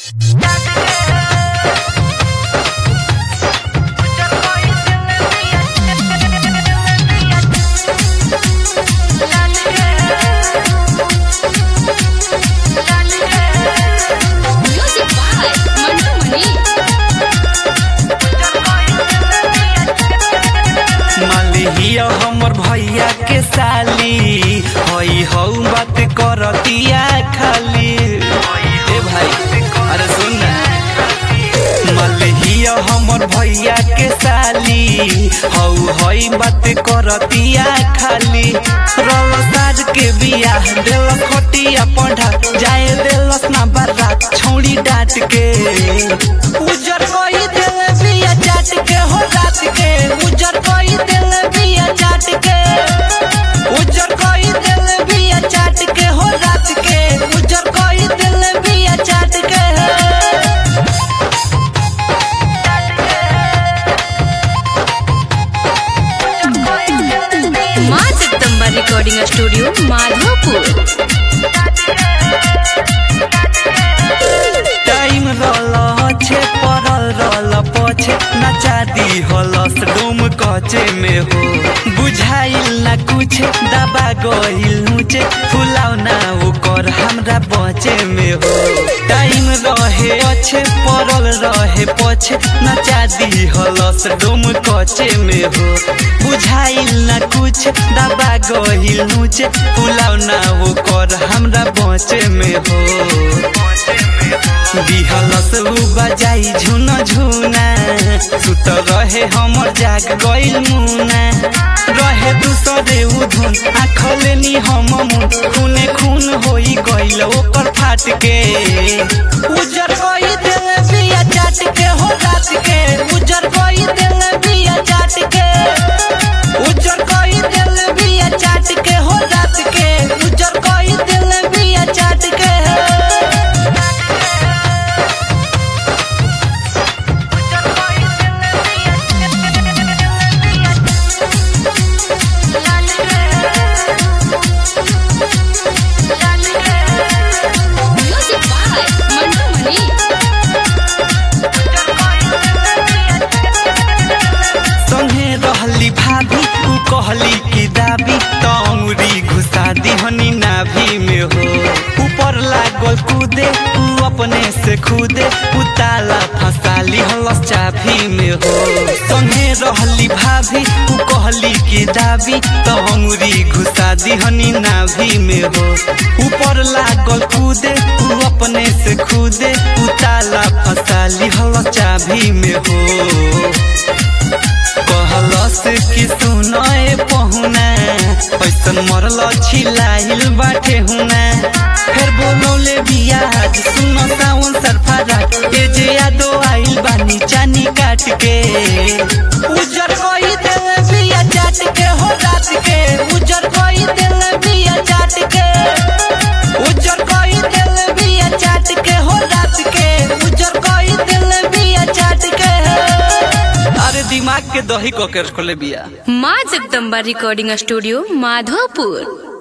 Music by Mantu Mani. मलिया हमर भैया के साली हई हौ बात करतिया खाली ए भाई अरे सुन ना मलिया हमर भैया के साली हौ हई बात करतिया खाली रल साज के बियाह देल खटिया पढ़ा जाए देलस ना बारात छौड़ी डांट के उजर कोई दिल बिया चाट के हो रात के उजर कोई दिल बिया चाट के उजर कोई दिल बिया चाट के हो रात के उजर कोई दिल बिया चाट के माँ Jagdamba recording studio Madhopur time रल छे पड़ल रल पछे नचा दी हलस डोम कचे में हो बुझाइल ना कुछ दबा गइल नुचे फुलाव ना ओकर हमरा बचे में हो टाइम रहे अच्छे पड़ल रहे पछे नचा दी हलस डोम कचे में हो बुझाइल ना कुछ दबा गइल नुचे फुलाव ना ओकर हमरा बचे में हो बिहलस उ बजाई झुन झुना सुत रहे हमर जाग गइल मुना रहे दूसरे उ धुन आँखले नी हम मुन खूने खून होई गइल ओकर फाट के उजर कोई दिल बिया चाट के हो रात के उजर कोई दिल बिया चाट के उजर कोई दिल बिया चाट के हो रात के उजर कोई दिल बिया चाट के Music by Mantu Mani. संगे रहली भाभी उ कहली कि दाबी त अंगुरी घुसा दिहनी नाभी में हो ऊपर लागल कूदे उ अपने से खुदे उ ताला फसाली हलस चाभी में हो संगे रहली भाभी उ कहली कि दाबी त अंगुरी घुसा दिहनी नाभी में हो ऊपर लागल कूदे उ अपने से खुदे उ ताला फसाली हलस चाभी में हो कहलस कि सुनए पहुना ऐसन मरल छिलाइल बाटे हुना फिर बोलौले बियाज सुन सावन सरफारा ए जे यादो आइल बानी चानी काट के उजर कोई दिल बिया चाट के हो रात के उजर कोई दिल बिया चाट के उजर कोई दिल बिया चाट के हो रात के उजर कोई दिल बिया चाट के अरे दिमाग के दही को कर खोले बिया माँ जगदम्बा रिकॉर्डिंग स्टूडियो माधोपुर